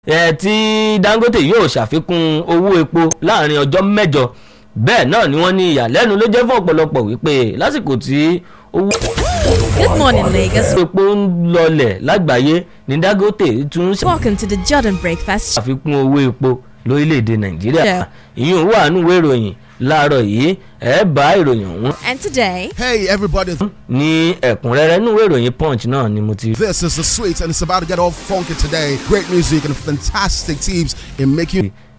ẹ tí Dangote yóò ṣàfikún owó epo láàrin ọjọ́ mẹ́jọ bẹ́ẹ̀ náà ni wọ́n ní ìyàlẹ́nu ló jẹ́ fún ọ̀pọ̀lọpọ̀ wípé lásìkò tí owó Good morning, Lagos. epo ń lọlẹ̀ lágbàáyé ní Dangote tún Welcome to the Jordan Breakfast. ṣàfikún owó epo lórílẹ̀‐èdè Nàìjíríà Yeah. ìyún wà nínú ìwé ìròyìn láàárọ̀ yìí ẹ bá ìròyìn ọ̀hún And today, Hey, everybody. ní ẹ̀kúnrẹ́rẹ́ nínú ìwé ìròyìn Punch náà ni mo ti This is the sweet, and it's about to get all funky today. Great music and fantastic teams in making